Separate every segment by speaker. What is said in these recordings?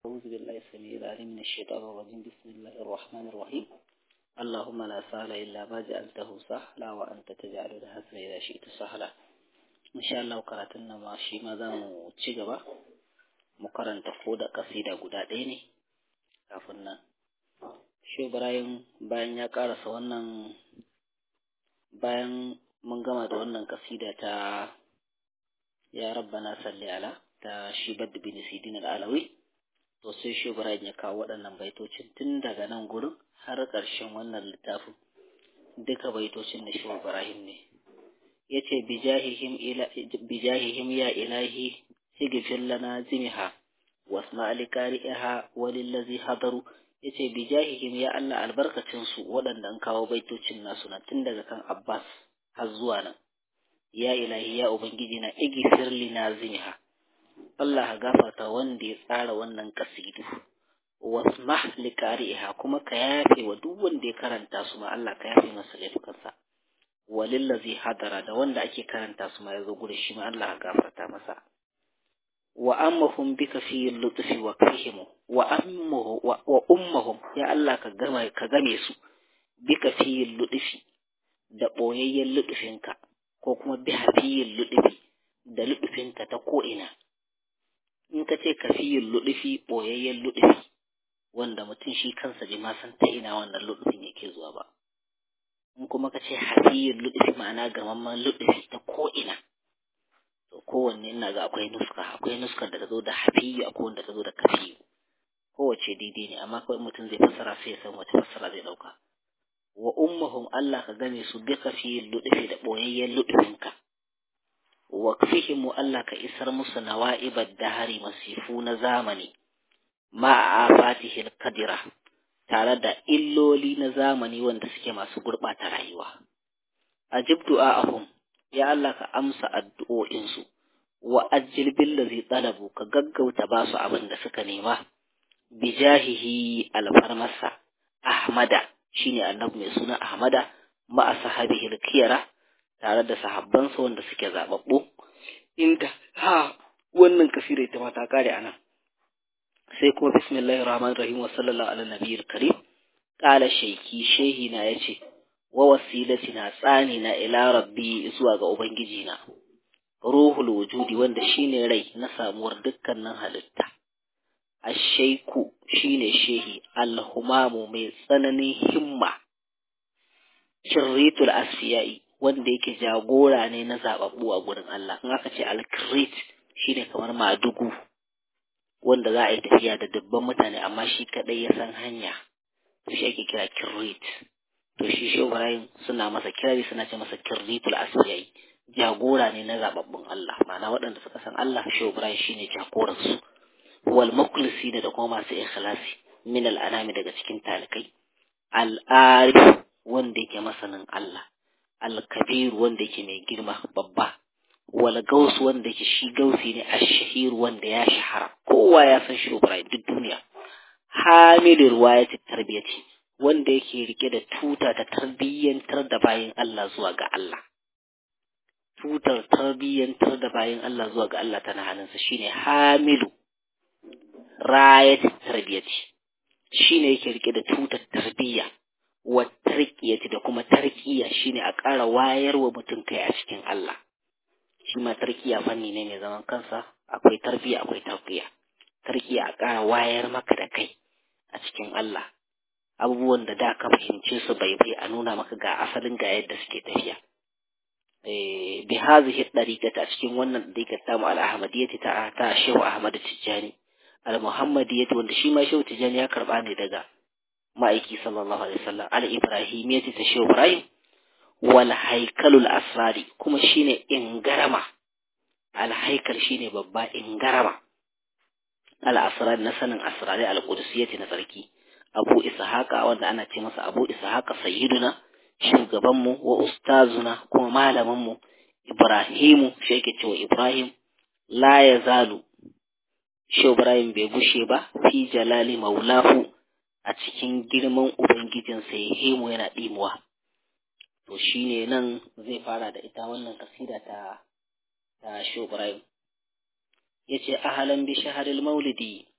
Speaker 1: أعوذ بالله السميع العليم من الشيطان الرجيم بسم الله الرحمن الرحيم اللهم لا سهل إلا ما جعلته سهلا وأنت تجعل الحزن إذا شئت سهلا إن شاء الله قرأتنا ما شي ما زامو تشيغبا مقارنة فودا قصيدة guda ɗaya ne kafin nan shi Ibrahim bayan ya ƙarasa wannan bayan mun gama da wannan kasida ta ya rabbana salli ala ta shi baddu bin sidin al-alawi to sai shi Ibrahim ya kawo waɗannan baitocin tun daga nan gurin har ƙarshen wannan littafin duka baitocin da shi Ibrahim ne yace bijahihim ila bijahihim ya ilahi sigfir lana zimiha wasma liqari'iha walillazi hadaru yace bijahihim ya Allah albarkacin su waɗanda an kawo baitocin nasu na tun daga kan Abbas har zuwa nan ya ilahi ya ubangiji na igfir lina zimiha Allah ka gafarta wanda ya tsara wannan kasidu wasmah liqari'iha kuma ka yafe wa duk wanda ya karanta su ma Allah ka yafe masa laifukansa walillazi hadara da wanda ake karanta su ma yazo gurin shi ma Allah ka gafarta masa wa ammahum bika fi lutfi wa fihim wa ammuhu wa ummahum ya Allah ka gama ka game su bika fi lutfi da boyayyen lutfinka ko kuma bi hafiyin lutfi da lutfinka ta ko ina in ka ce kafiyin luɗufi ɓoyayyen luɗufi wanda mutum shi kansa bai ma san ta ina wannan luɗufin yake zuwa ba in kuma ka ce hafiyin luɗufi ma'ana gamamman luɗufi ta ko'ina to kowanne ina ga akwai nuska akwai nuskar da ta zo da hafiyu akwai wanda ta zo da kafiyu kowace daidai ne amma kawai mutum zai fassara sai ya san wace fassara zai ɗauka wa ummahum Allah ka game su bi kafiyin luɗufi da ɓoyayyen luɗufinka wakfihimu Allah ka isar musu nawa'ibar dahari masifu na zamani ma a fatihil kadira tare da illoli na zamani wanda suke masu gurɓata rayuwa. Ajib du'a'ahum ya Allah ka amsa addu'o'insu wa ajil billazi talabu ka gaggauta ba su abin da suka nema bijahihi alfarmasa Ahmada shine annabi mai suna Ahmada ma sahabihi kiyara tare da sahabbansa wanda suke zababbu inda ha wannan kasira ita ma ta kare anan sai kuma bismillahir rahmanir rahim wa sallallahu ala nabiyil karim qala shayki shehi na yace wa wasilatina tsani na ila rabbi zuwa ga ubangiji na ruhul wujudi wanda shine rai na samuwar dukkanin halitta ashaiku shine shehi alhumamu mai tsananin himma kirritul asfiyai wanda yake jagora ne na zababbu a gurin Allah in aka ce alkirit shine kamar madugu wanda za a yi tafiya da dubban mutane amma shi kadai ya san hanya to shi ake kira kirrit to shi shi Ibrahim suna masa kirari suna ce masa kirritul asfiyai jagora ne na zababbun Allah ma'ana waɗanda suka san Allah shi Ibrahim shine jagoran su wal mukhlisina da kuma masu ikhlasi min al anami daga cikin talikai al arif wanda yake masanin Allah alkabir wanda yake mai girma babba wal gaus wanda yake shi gausi ne ashahir wanda ya shahara kowa ya san shi Ibrahim duk duniya hamilin ruwayati tarbiyati wanda yake rike da tuta ta tarbiyyantar da bayin Allah zuwa ga Allah tutar tarbiyyantar da bayin Allah zuwa ga Allah tana hannunsa shine hamilu rayati tarbiyati shine yake rike da tutar tarbiyya wa tarkiyati da kuma tarkiya shine a ƙara wayar wa mutum kai a cikin Allah shi ma tarkiya fanni ne mai zaman kansa akwai tarbiya akwai tarkiya tarkiya a ƙara wayar maka da kai a cikin Allah abubuwan da da ka fahimce su bai bai a nuna maka ga asalin ga yadda suke tafiya eh bi hazihi dariqata cikin wannan dariqata ta mu al-ahmadiyyati ta ta Shehu Ahmad Tijjani al-Muhammadiyyati wanda shi ma Shehu Tijjani ya karba ne daga ma'aiki sallallahu alaihi wasallam al ibrahimiyyati ta shehu ibrahim wal haikalul asrari kuma shine ingarama al haikal shine babba ingarama al asrar na sanin asrari al qudusiyyati na sarki abu ishaqa wanda ana ce masa abu ishaqa sayyiduna shugaban mu wa ustazuna kuma malamin mu ibrahimu shi yake cewa ibrahim la yazalu shehu ibrahim bai gushe ba fi jalali maulahu a cikin girman Ubangijinsa ya hemu yana ɗimuwa. To shi ne nan zai fara da ita wannan kasida ta ta Ibrahim. Ya ce, Ahalan bi shaharil maulidi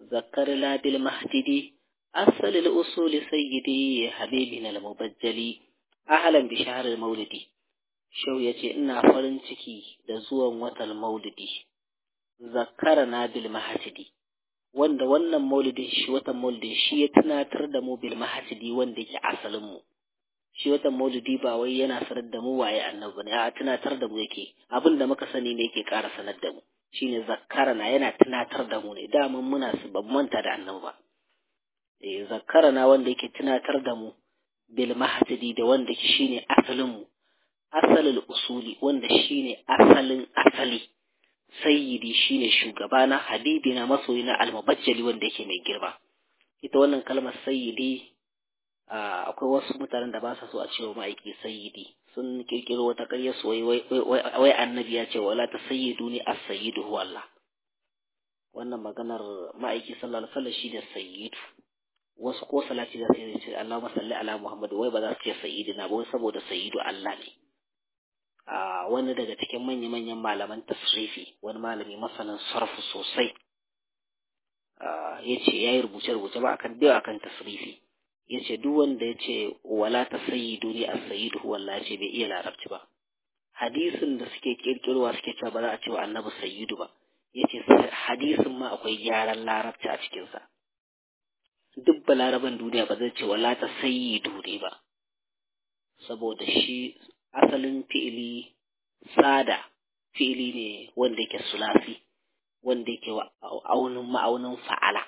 Speaker 1: ذكرنا بالمهتدي أصل الأصول سيدي حبيبنا المبجلي أهلا بشهر المولد شو يتي إنا فرنتكي دزوا وطل مولدي ذكرنا بالمهتدي wanda wannan maulidin shi watan maulidin shi ya tunatar da mu bil mahasidi wanda yake asalin mu shi watan maulidi ba wai yana sanar da mu waye annabi ne a tunatar da mu yake abin da muka sani ne yake ƙara sanar da mu shine zakkarana yana tunatar da mu ne daman muna su ban manta da annabi ba eh zakkarana wanda yake tunatar da mu bil mahasidi da wanda yake shine asalin mu asalul usuli wanda shine asalin asali sayyidi shine shugabana habibina masoyina almubajjali wanda yake mai girma ita wannan kalmar sayyidi akwai wasu mutanen da ba sa so a cewa ma'aiki sayyidi sun kirkiro wata ƙarya su wai wai annabi ya ce wala ta sayyidu ni as sayyidu huwa Allah wannan maganar ma'aiki sallallahu alaihi wasallam shine sayyidu wasu ko salati da sai ce Allahumma salli ala Muhammad wai ba za su ce sayyidina ba wai saboda sayyidu Allah ne a wani daga cikin manya-manyan malaman tasrifi wani malami masanin sarfu sosai ya ce ya yi rubuce-rubuce ba akan da akan tasrifi ya ce duk wanda ya ce wala ta sayyidu ne a sayyidu wallah ce bai iya larabci ba hadisin da suke kirkirowa suke cewa ba za a ce wa annabi sayyidu ba ya ce hadisin ma akwai gyaran larabci a cikinsa duk balaraban duniya ba zai ce wala ta sayyidu ne ba saboda shi asalin fi'ili sada fi'ili ne wanda yake sulasi wanda yake aunin ma'aunin fa'ala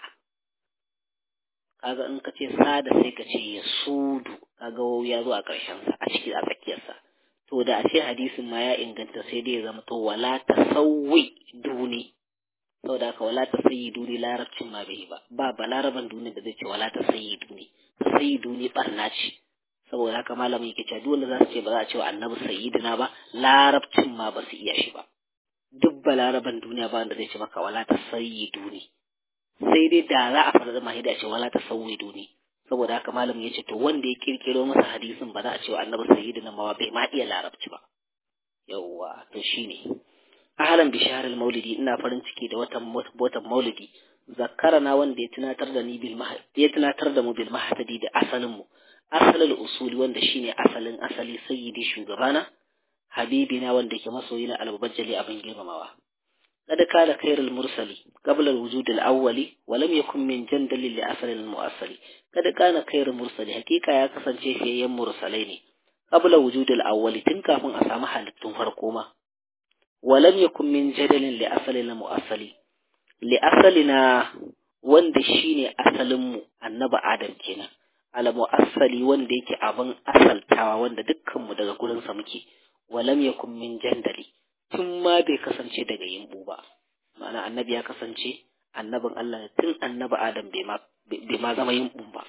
Speaker 1: kaga in ka ce sada sai ka ce ya sudu kaga wau ya zo a ƙarshen sa a ciki a tsakiyarsa to da a ce hadisin ma ya inganta sai dai ya zama to wala tasawwi duni saboda haka wala tasayyi duni larabcin ma bai ba ba balaraban duni da zai ce wala tasayyi duni tasayyi duni barna ce saboda haka malamin yake cewa duk wanda za su ce ba za a ce wa annabi sayyidina ba larabcin ma ba su iya shi ba duk balaraban duniya ba wanda zai ce maka wala ta sayyidu ne sai dai da za a fara zama hida ce wala ta sayyidu ne saboda haka malamin ya ce to wanda ya kirkiro masa hadisin ba za a ce wa annabi sayyidina ma bai ma iya larabci ba yawwa to shine ahlan bi shahril maulidi ina farin ciki da watan watan maulidi zakkarana wanda ya tunatar da ni bil ya tunatar da mu bil mahtadi da asalin mu asalin usuli wanda shine asalin asali sayyidi shugabana habibina wanda ke masoyi na albajjali abin girmamawa kada kala khairul mursali qabla alwujud alawwali wa lam yakun min jandal li asal almu'assali kada kana khairul mursali hakika ya kasance fiyayyen mursalai ne qabla wujud alawwali tun kafin a samu halittun farko ma wa lam yakun min jadalin li asal almu'assali li asalina wanda shine asalin mu annabi adam kenan alamu asali wanda yake abin asaltawa wanda dukkanmu daga gurinsa muke walam yakun min jandali tun ma bai kasance daga yimbu ba ma'ana annabi ya kasance annabin Allah tun annabi Adam bai ma bai ma zama yimbu ba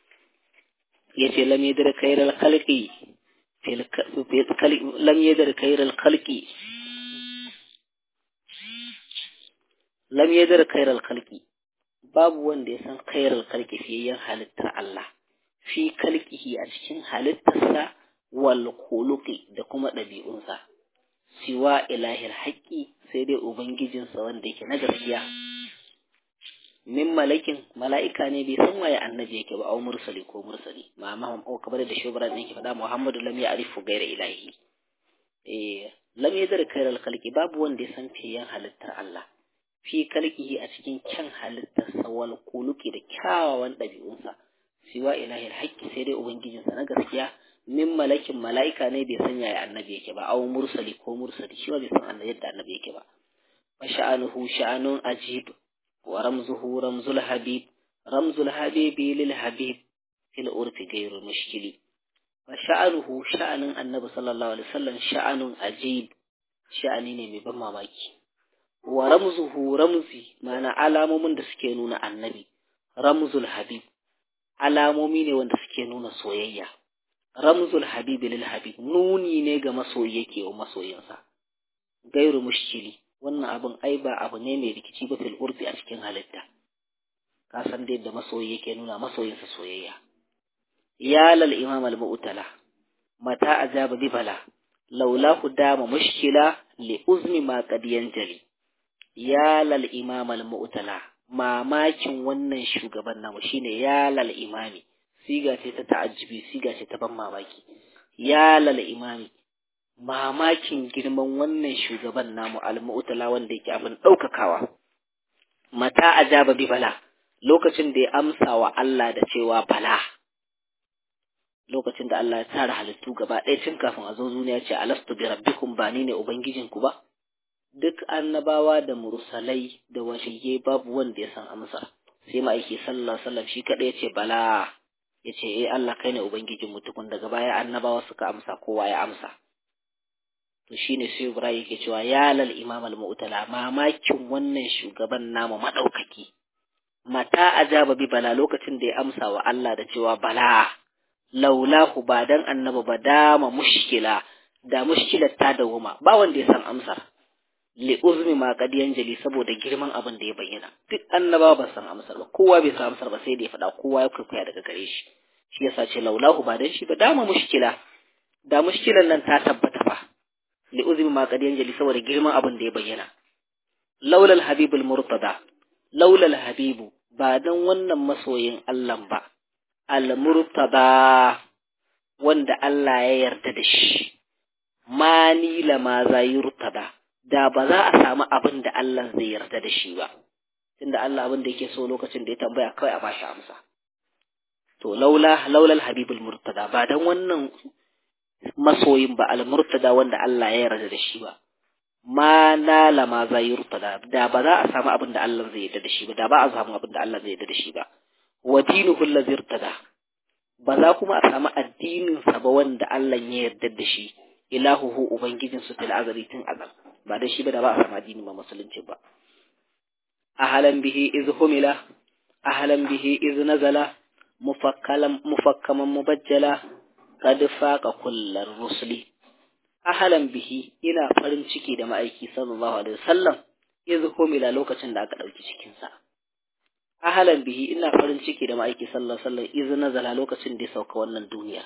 Speaker 1: yace lam yadra khairal khalqi fil lam yadra khairal khalqi lam yadra khairal khalqi babu wanda ya san khairal khalqi fiyayyen halittar Allah fi kalkihi a cikin halittarsa wal khuluqi da kuma ɗabi'unsa siwa ilahil haƙƙi sai dai ubangijinsa wanda yake na gaskiya min malakin mala'ika ne bai san waye annabi yake ba au mursali ko mursali ma ma ko kamar da shubran yake faɗa Muhammadu lam ya'rifu ghayra ilahi eh lam yadar khairal khalqi babu wanda ya san fiyan halittar Allah fi kalkihi a cikin kyan halittarsa wal khuluqi da kyawawan ɗabi'unsa siwa ilahil haƙƙi sai dai ubangijinsa na gaskiya min malakin mala'ika ne bai san yaya annabi yake ba aw mursali ko mursali shi ba bai san annabi yadda annabi yake ba wa sha'anuhu sha'anun ajib wa ramzuhu ramzul habib ramzul habibi lil habib fil urfi ghayru mushkili wa sha'anuhu sha'anin annabi sallallahu alaihi wasallam sha'anun ajib sha'ani ne mai ban mamaki wa ramzuhu ramzi ma'ana alamomin da suke nuna annabi ramzul habib alamomi ne wanda suke nuna soyayya ramzul habibi lil habib nuni ne ga masoyi yake wa masoyinsa gairu mushkili wannan abin ai ba abu ne mai rikici ba fil urfi a cikin halitta ka san dai da masoyi yake nuna masoyinsa soyayya ya lal imam al mu'tala mata ajaba bi bala laulahu dama mushkila li uzmi ma qad yanjali ya lal imam al mu'tala mamakin wannan shugaban namu shine ya lal imami siga ce ta ta'ajjubi siga ce ta ban mamaki ya lal imami mamakin girman wannan shugaban namu al-mu'tala wanda yake abin daukakawa mata ajaba bi bala lokacin da ya amsa wa Allah da cewa bala lokacin da Allah ya tara halittu gaba ɗaya tun kafin a zo duniya ce alastu bi rabbikum ba ni ne ubangijinku ba duk annabawa da mursalai da waliyai babu wanda ya san amsa sai ma'aiki sallallahu alaihi wasallam shi kadai yace bala yace eh Allah kai ne ubangijin mu tukun daga baya annabawa suka amsa kowa ya amsa to shine sai Ibrahim yake cewa ya lal imam al mu'tala mamakin wannan shugaban namu madaukaki mata ajaba bi bala lokacin da ya amsa wa Allah da cewa bala laulahu ba dan annaba ba dama mushkila da mushkilar ta dawoma ba wanda ya san amsar li uzmi ma qad yanjali saboda girman abin da ya bayyana duk annaba ba san amsar ba kowa bai san amsar ba sai da ya faɗa kowa ya kwaikwaya daga gare shi shi yasa ce laulahu ba dan shi ba dama mushkila da mushkilan nan ta tabbata fa li uzmi ma qad yanjali saboda girman abin da ya bayyana laulal habibul murtada laulal habibu ba dan wannan masoyin Allah ba al murtada wanda Allah ya yarda da shi mani lama za yurtada da ba za a samu abin da Allah zai yarda da shi ba tunda Allah abin da yake so lokacin da ya tambaya kawai a bashi amsa to laula laulal habibul murtada ba dan wannan masoyin ba al murtada wanda Allah ya yarda da shi ba ma nala ma za yurtada da ba za a samu abin da Allah zai yarda da shi ba da ba a samu abin da Allah zai yarda da shi ba wa dinuhu allazi irtada ba za kuma a samu addinin sa ba wanda Allah ya yarda da shi ilahuhu ubangijin su fil azali tun azal ba da shi ba da ba a samu addini ba musulunci ba ahalan bihi iz humila ahalan bihi iz nazala mufakkalan mufakkaman mubajjala qad faqa kullar rusuli ahalan bihi ina farin ciki da ma'aiki sallallahu alaihi wasallam iz humila lokacin da aka dauki cikin sa ahalan bihi ina farin ciki da ma'aiki sallallahu alaihi wasallam iz nazala lokacin da ya sauka wannan duniya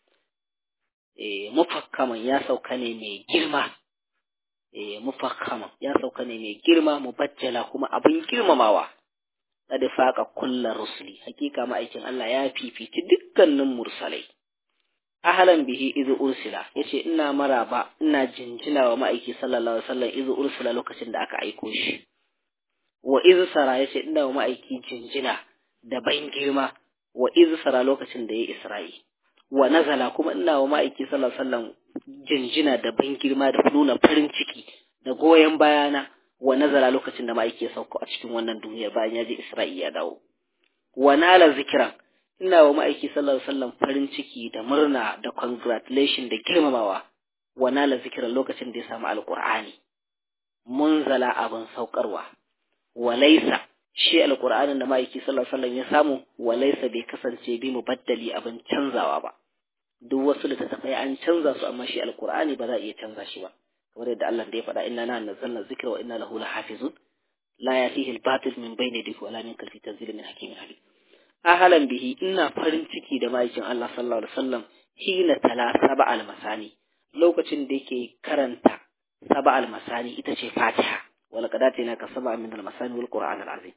Speaker 1: mufakkaman ya sauka ne mai girma mufakkaman ya sauka ne mai girma mubajjala kuma abin girmamawa kada faka kullar rusuli hakika ma'aikin Allah ya fifici dukkanin mursalai ahlan bihi idh ursila yace ina maraba ina jinjina wa ma'aiki sallallahu alaihi wasallam idh ursila lokacin da aka aiko shi wa idh sara yace ina wa ma'aiki jinjina da ban girma wa idh sara lokacin da ya isra'i wa nazala kuma ina wa ma'aiki sallallahu alaihi wasallam jinjina da ban girma da nuna farin ciki da goyon bayana wa nazala lokacin da ma'aiki ya sauko a cikin wannan duniya bayan ya je Isra'i ya dawo wa nala zikran ina wa ma'aiki sallallahu alaihi wasallam farin ciki da murna da congratulation da girmamawa wa nala zikran lokacin da ya samu alqur'ani munzala abin saukarwa wa laysa shi alqur'anin da ma'aiki sallallahu alaihi wasallam ya samu wa laysa bai kasance bi mubaddali abin canzawa ba duk wasu littattafai an canza su amma shi alkur'ani ba za a iya canza shi ba kamar yadda Allah da ya faɗa inna na nazzalna zikra wa inna lahu lahafizun la yatihi al-batil min bayni yadihi wala min khalfi tanzilun min hakimin habib ahalan bihi ina farin ciki da ma'aikin Allah sallallahu alaihi wasallam hina tala saba al-masani lokacin da yake karanta saba al-masani ita ce Fatiha wala qadatina ka saba min al-masani wal qur'an al-azim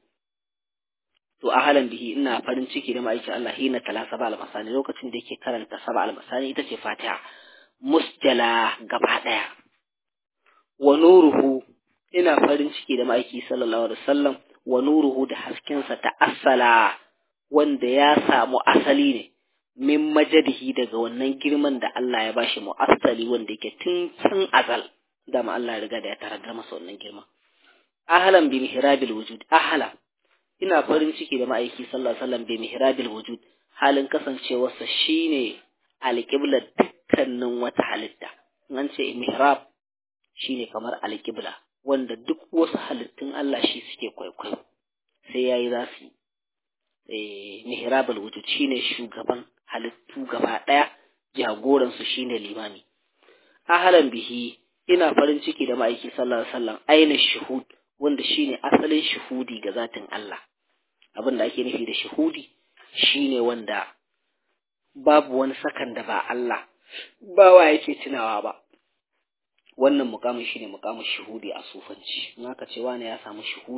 Speaker 1: to ahalan bihi ina farin ciki da ma'aikin Allah hina tala saba al-masani lokacin da yake karanta saba al-masani ita ce Fatiha musjala gaba daya wa nuruhu ina farin ciki da ma'aiki sallallahu alaihi wasallam wa nuruhu da haskensa ta asala wanda ya samu asali ne min majadihi daga wannan girman da Allah ya bashi mu'assali wanda yake tun can azal dama Allah ya riga da ya tarar masa wannan girma ahlan bi mihrabil wujud ahlan ina farin ciki da ma'aiki sallallahu alaihi wasallam bi mihrabil wujud halin kasancewarsa shine alƙiblar dukkanin wata halitta an ce mihrab shine kamar alƙibla wanda duk wasu halittun Allah shi suke kwaikwayo sai yayi za su yi mihrabul wujud shine shugaban halittu gaba ɗaya jagoransu shine limami ahlan bihi ina farin ciki da ma'aiki sallallahu alaihi wasallam ainihin shuhud wanda shine asalin shuhudi ga zatin Allah abin da ake nufi da shuhudi shine wanda babu wani sakan da ba Allah ba wa yake tunawa ba wannan mukamin shine mukamin shuhudi a sufanci in aka ce wani ya samu shuhudi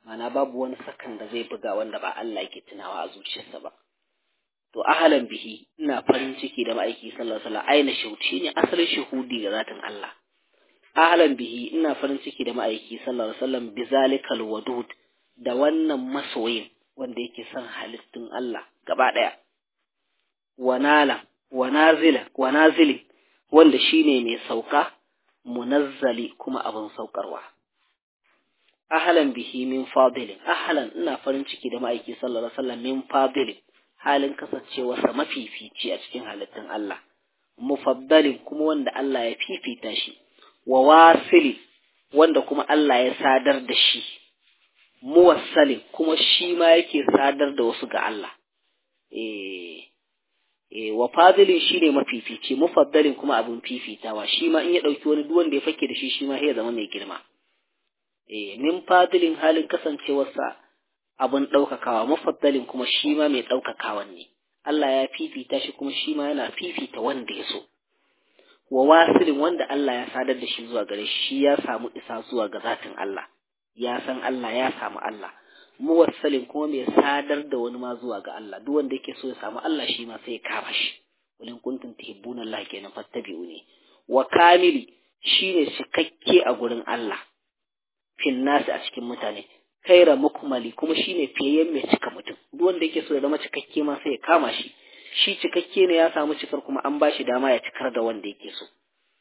Speaker 1: mana babu wani sakan da zai buga wanda ba Allah yake tunawa a zuciyarsa ba to ahalan bihi ina farin ciki da ma'aiki sallallahu alaihi wasallam aina shuhudi ne asalin shuhudi ga zatin Allah ahalan bihi ina farin ciki da ma'aiki sallallahu alaihi wasallam bizalikal wadud da wannan masoyin wanda yake son halittun Allah gaba daya wanala wanazila wanazili wanda shine mai sauka munazzali kuma abin saukarwa ahlan bihi min fadilin ahlan ina farin ciki da ma'aiki sallallahu alaihi wasallam min fadilin halin kasancewarsa mafifici a cikin halittun Allah mufaddalin kuma wanda Allah ya fifita shi wa wasili wanda kuma Allah ya sadar da shi muwassalin kuma shi ma yake sadar da wasu ga Allah eh eh wa fadilin shine mafifici mufaddalin kuma abin fifitawa shi ma in ya dauki wani duk wanda ya fake da shi shi ma ya zama mai girma eh min fadilin halin kasancewarsa abin ɗaukakawa mufaddalin kuma shi ma mai ɗaukakawan ne Allah ya fifita shi kuma shi ma yana fifita wanda ya so wa wasilin wanda Allah ya sadar da shi zuwa gare shi ya samu isa zuwa ga zatin Allah ya san Allah ya samu Allah muwassalin kuma mai sadar da wani ma zuwa ga Allah duk wanda yake so ya samu Allah shi ma sai ya kama shi walin kuntum tuhibbuna Allah kenan fattabi'uni wa kamili shine cikakke a gurin Allah fil nasi a cikin mutane kaira mukmali kuma shine fiyayyen mai cika mutum duk wanda yake so ya zama cikakke ma sai ya kama shi shi cikakke ne ya samu cikar kuma an bashi dama ya cikar da wanda yake so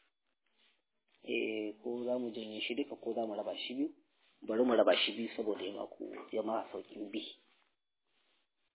Speaker 1: eh ko za mu janye shi duka ko za mu raba shi biyu bari mu raba shi biyu saboda ya maku ya ma sauƙin bi